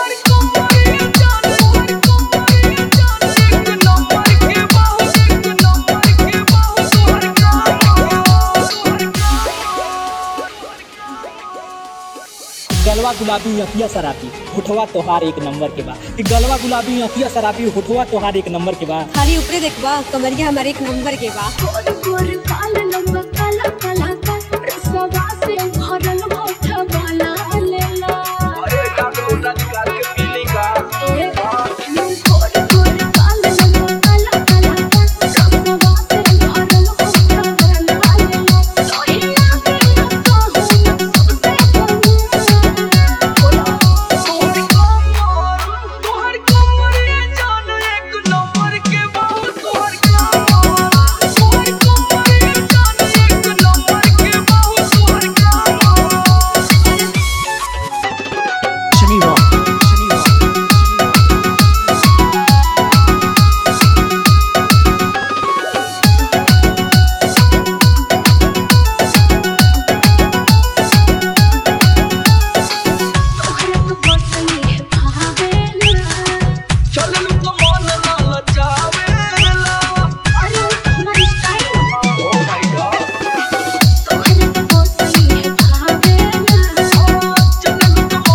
गलवा गुलाबी अखिया शराबी होठवा तोहार एक नंबर के बा इ गलवा गुलाबी अखिया शराबी होठवा तोहार एक नंबर के बा खाली ऊपरे देखबा कमरिया हमारे एक नंबर के बा गोर गोर काल लंबा काला काला का रसवा से भरल होठ वाला लेला ए, गोर गोर काल लंबा काला काला का रसवा से भरल होठ वाला लेला सोहिया के कहूँ सबसे कहूँ बोला Shani Rock. Shani Rock. Shani Rock. तोहरा तो बसनी भावेला अरे हमारी स्टाइल तोहरा तो बसनी भावेला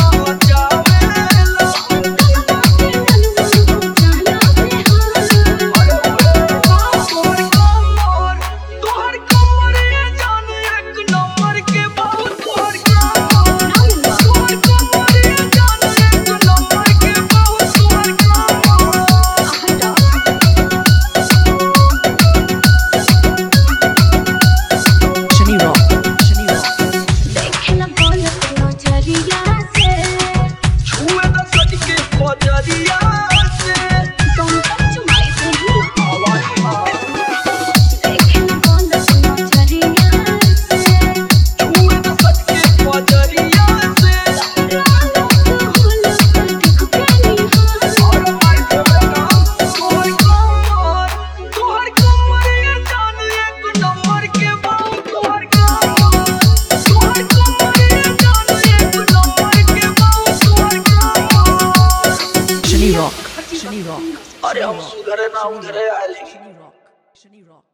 Shani Rock. Shani Rock. Shani Rock. Shani Rock. अरे हम सुधरे ना उधरे आए लेकिन